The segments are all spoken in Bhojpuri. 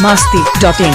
masti.in.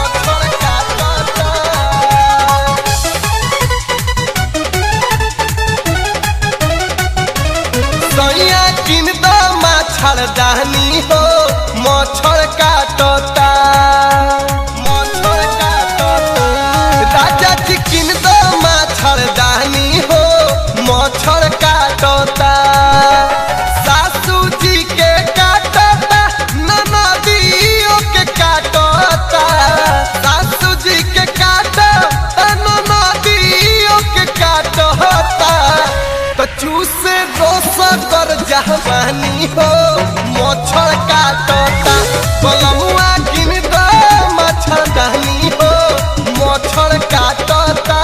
सैया किन द माछर दानी हो मच्छर काटता मच्छर काटता राजा जी किन द माछर दानी हो मच्छर काटता सासू जी के काटता ननदियों के काटता सासू जी के काटता ननदियों के काटता तो चूसे रोस कर जवानी हो मच्छर काटता पलमुआ किन दो मच्छर दानी हो मच्छर काटता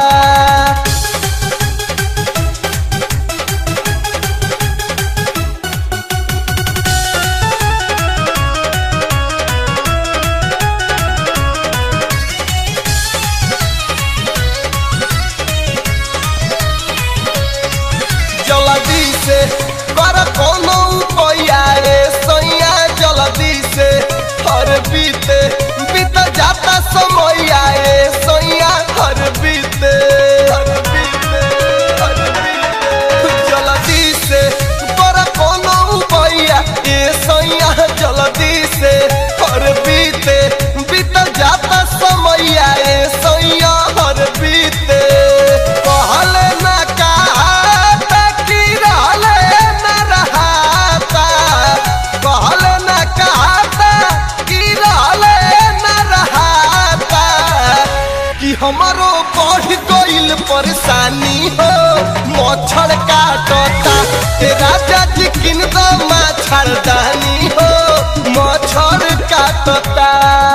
जल्दी से कर कोनो उपाया रे सैया जल्दी से हर बीते बीत जाता समय आए सैया हर बीते हर बीते हर बीते जल्दी से कर कोनो उपाया ए सैया जल्दी से हर बीते बीत जाता समय आए सैया हर बीते कहले ना कहता कि रहले ना रहता कहले ना कहता कि रहले ना रहता कि हमारो बढ़ गइल परेशानी हो मच्छर काटता ए राजा जी किन दो मच्छर दानी हो मच्छर काटता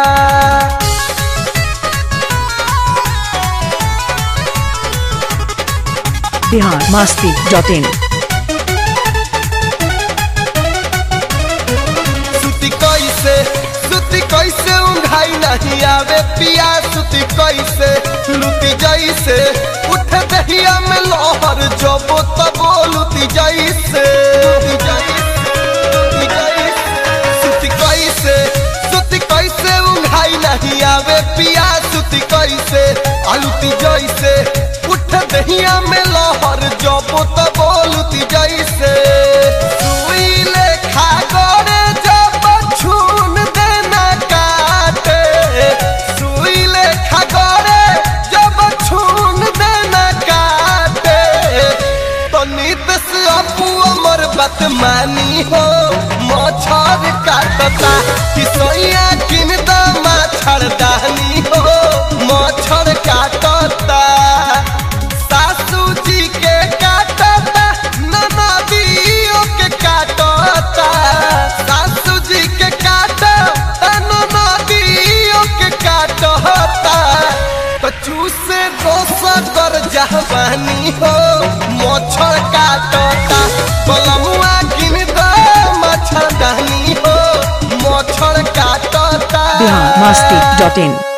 Bihar masti.in. सुती कैसे सुती कैसे उंघाई नहीं आवे पिया सुती कैसे लुटी जैसे उठ दहिया में लोहर जबो तबो लुटी जैसे लुटी जैसे, लुटी जैसे। सुती कैसे सुती कैसे उंघाई नहीं आवे पिया सुती कैसे आलूती जैसे उठ दहिया में लोहर जबो तबो लुटी जैसे सुई लेखा गड़े जब छून देना काटे सुई लेखा गड़े जब छून देना काटे तो नित से अपू अमर बात मानी हो मच्छर काटता कि सोया किन द मच्छर दानी हो मच्छर काटता सासू जी के काटता ननदियों के काटता सासू जी के काटता ननदियों के काटता तो चूसे दोस कर जवानी हो मच्छर काटता पलमुआ किन दो मच्छर दानी हो मच्छर काटता Bihar masti.in.